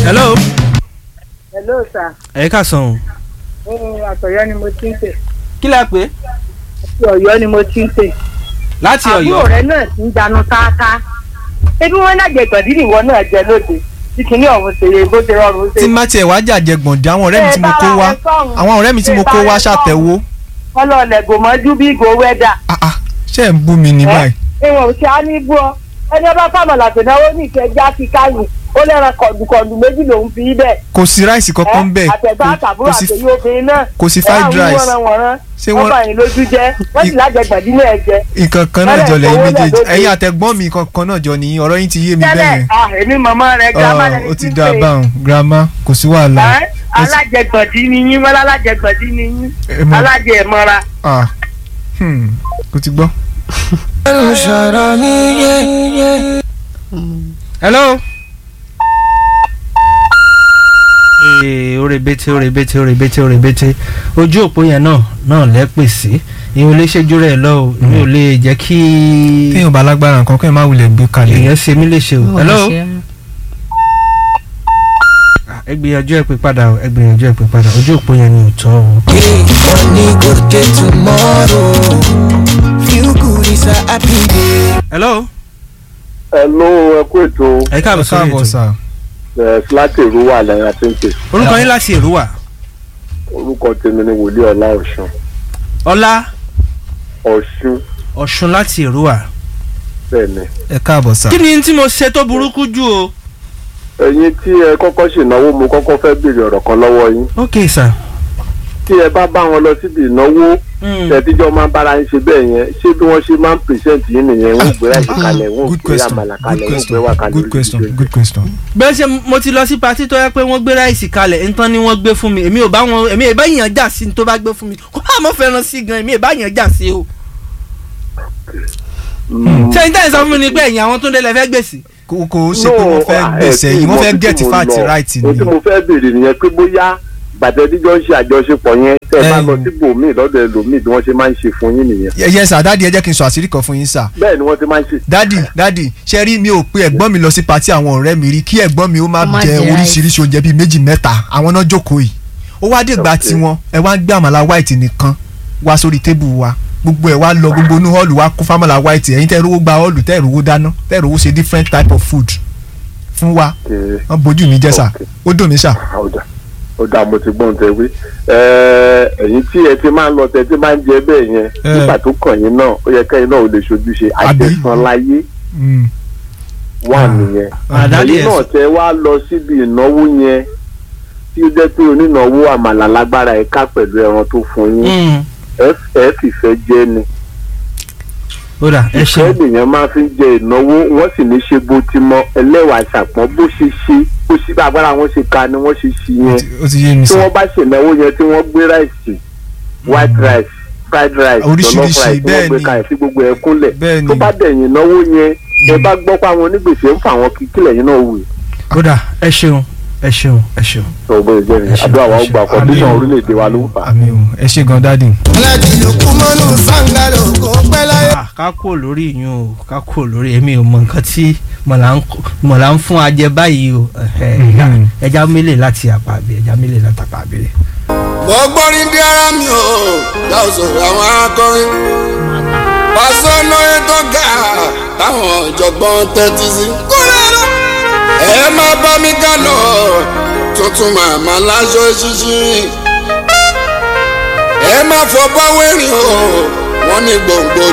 hello. hello sir ẹ ká sàn o. ohun àtọ̀yọ́ ni mo ti ń pè kí lẹ pé. àti ọ̀yọ́ ni mo ti ń pè. láti àbúrò ọ̀yọ́. rẹ náà ti ń dànù káàká ebi wọn náà jẹ gbọ̀dí nìwọ náà jẹ lóde tí kìíní ọ̀hún ṣe yẹ bó ṣe rọrùn ṣe. tí má tiẹ̀ wá jàjẹ gbọ̀ndé àwọn ọ̀rẹ́ mi tí mo kó wá àwọn ọ̀rẹ́ mi tí mo kó wá ṣàtẹ̀wó ọlọ́ọ̀lẹ̀ gòmọ́jú bí ìgò wẹ́dà. Ah, ah, ṣé ẹ̀ ń bú mi ní báyìí. ìwọ̀n ṣe á ní bú ọ ẹni ọba fámọ̀lá tó náwó ní ìkẹjá ti káyìn ó lẹ́ran kọ̀dùkọ̀dù méjì lòún fi í bẹ̀. kò sí ráìsì kankan bẹ́ẹ̀ àtẹ̀gbá kò- àtàbúrò kò sí àtẹ̀yí obìnrin náà. kò sí fried rice. Ṣé ṣé wọ́n- wọ́n bá yín lójú jẹ́ wọ́n sì lájẹgbẹ̀dí náà jẹ. nǹkan kan náà jọ lẹ́yìn Tẹ́lẹ̀ méjèèjì owó náà ẹ̀yin lóde. àtẹ̀gbọ́n mi kankan náà jọ nìyí ọ̀rọ̀ yín ti yé mi tẹ́lẹ̀ bẹ́ẹ̀ ah, èmi màmá rẹ̀ gírámà yẹn lẹni ó ti tí ń dá a pè é. báwọn girama kò sí wàhálà Ẹ́, Ó ti- alájẹgbọ̀dí ni yín wọ́n alájẹgbọ̀dí ni yín ẹ mọ̀- alájẹ ẹ̀mọ́ra. ah, hmm, kò ti gbọ́. hello. ee orebete orebete orebete orebete ojú òpó yẹn náà náà lẹ́pẹ̀ sí ìyẹn ò lè ṣẹ́jú rẹ̀ lọ o ìyẹn ò lè jẹ́ kí téèyàn bá lágbára nǹkan kẹ́hìn má wulẹ̀ gbé kalẹ̀. èèyàn ṣe mí léṣe o hello. Ah, ẹ gbìyànjú ẹ pé padà o ẹ gbìyànjú ẹ pé padà ojú òpó yẹn ni ò tọ́ o. Money go get tomorrow. Feel good is a happy day. hello. Hello, ẹ kú ètò ẹ káàbọ̀ ẹ sórí káàbọ̀ ètò sà. ẹ̀ láti ìlú wà lẹ́yìn àti ń pè. orúkọ yín láti èrúwà Orúkọ tèmi ni Wòlíì Ọlá Ọ̀ṣun. ọlá Ọ̀ṣun ọ̀ṣun láti èrúwà. bẹ́ẹ̀ ni. ẹ káàbọ̀ sà. kí ni tí mo ṣe tó burúkú jù o. Ẹ̀yin tí ẹ kọ́kọ́ ṣènáwó mo kọ́kọ́ fẹ́ béèrè ọ̀rọ̀ kan lọ́wọ́ yín. ok sir. Tí ẹ bá bá wọn lọ síbi ìnáwó Mm. tẹ̀tíjọ́ máa ń bára ń ṣe bẹ́ẹ̀ yẹn ṣé bí wọ́n ṣe máa ń pèsèǹt yín nìyẹn wọ́n gbé ráìsì kalẹ̀ wọ́n good gbé question àmàlà good kalẹ̀ wọ́n gbé wà question kalẹ̀ good question lórí good question. bẹ́ẹ̀ ṣe mo ti lọ sí patí tó yẹ pé wọ́n gbé ráìsì kalẹ̀ nǹkan ni wọ́n gbé fún mi èmi ò bá wọn èmi ò bá yàn jà sí ní tó bá gbé fún mi kó bá mo fẹ́ràn sí gan èmi ò bá yàn jà sí o. Mm. ṣé n tẹ́lẹ̀ sọ fún mi ni pé ẹ̀yìn àwọn tó ń délẹ̀ fẹ́ gbèsè. kò kò ó ṣe pé wọ́n fẹ́ ah, gbèsè ẹ tí yìí wọ́n mo- fẹ́ tí get mo fat lọ, right ohun ni. tí mo fẹ́ béèrè nìyẹn pé bóyá gbàtẹ́díjọ́ ń ṣe àjọṣepọ̀ yẹn tẹ́ ẹ bá Ẹ̀yin. lọ síbòmíì lọ́dọ̀ ẹlòmíì bí wọ́n ṣe máa ń ṣe fún yín nìyẹn. Ye- yes sir dadi ẹ jẹ́ kí n sọ àṣírí kan fún yín sir. bẹ́ẹ̀ ni wọ́n ti máa ń ṣe. dadi dadi ṣe rí mi ò pe ẹ̀gbọ́n mi lọ sí patí àwọn ọ̀rẹ́ mi rí kí ẹ̀gbọ́n mi ó má Ó má jẹ jẹ oríṣiríṣi oúnjẹ bíi méjì mẹ́ta àwọn náà jókòó yìí ó wá dìgbà Okay. tiwọn ẹ wá ń gbé àmàlà white nìkan wá sórí tébù wa gbogbo ẹ wá lọ gbogbo inú hall wa kó fámàlà white ẹ̀yin tẹ́ rówó gba hall tẹ́ rówó dáná tẹ́ rówó ṣe different type of food fún wa Okay. wọ́n bójú mi jẹ́ sà Okay. ó dùn mí sà. ó dà ó dà mo ti gbọ́n tẹ wí. ẹ̀yin tí ẹ ti máa ń lọ tẹ ti máa ń jẹ bẹ́ẹ̀ yẹn Eh. nígbà tó kàn yín náà ó yẹ kẹ́yìn náà ò lè ṣojúṣe Àbí? àjẹsán láyé Mm. wà nìyẹn. àdálẹ́ ẹ̀yin náà ẹ̀sùn. tẹ wá lọ síbi ìnáwó yẹn tí ó jẹ́ pé onínáwó àmàlà lágbára ẹ̀ ká pẹ̀lú ẹran tó fún yín Mm. ẹ ẹ fìfẹ́ jẹ́ ni ó dà ẹ ìfẹ́ ṣeun nìyẹn máa fi ń jẹ ìnáwó wọ́n sì ní ṣe bó ti mọ ẹlẹ́wàá ṣàpọ́n bó ṣe ṣe bó ṣe bá agbára wọn ṣe ka ni wọ́n ṣe ṣe Ó yẹn ti- ó ti yé mi tí sà. wọ́n bá ṣènáwó yẹn tí wọ́n gbé ráìsì white rice fried rice Oríṣiríṣi, jollof rice tí wọ́n bẹ́ẹ̀ gbé ni. kalẹ̀ sí gbogbo ẹ̀ kúnlẹ̀ Bẹ́ẹ̀ ni. tó bá dẹ̀yìn ìnáwó yẹn ẹ bá gbọ́ pé àwọn onígbèsè ń fa àwọn kíkílẹ̀ yín náà wù ó dà ẹ ṣeun ẹ ṣeun ẹ ṣeun. tó bó ṣe jẹ́ Ẹ nìyẹn ṣe, àdúrà wa ó ẹ ṣe. gba kọ́ndíṣàn Àmín. orílẹ̀-èdè wa ló ń fà á. àmì o ẹ ṣe gan dadi. Aláàjì Lukumanu Sangalo kò pẹ́ láyé. Ah, ká kúrò lórí ìyún o ká kúrò lórí èmi ò mọ nǹkan tí mọ̀lá ń kó- mọ̀lá ń fún ajẹ báyìí o ẹ̀hẹ̀, ẹja- Mhm. ẹja mélè láti àpàbí ẹja mélè láti àpàbí. mo gbọ́rin dí ara mi o láò sọ̀rọ̀ àwọn akọrin pàṣẹ lóye tó ga táwọn ọ̀jọ̀gbọ́n tẹ́tí sí. kúrẹ́ lọ. ẹ má bá mi ká lọ tuntun màmá láṣọ ṣíṣí. ẹ má fọ báwẹ́rìn o wọ́n ní gbòǹgbò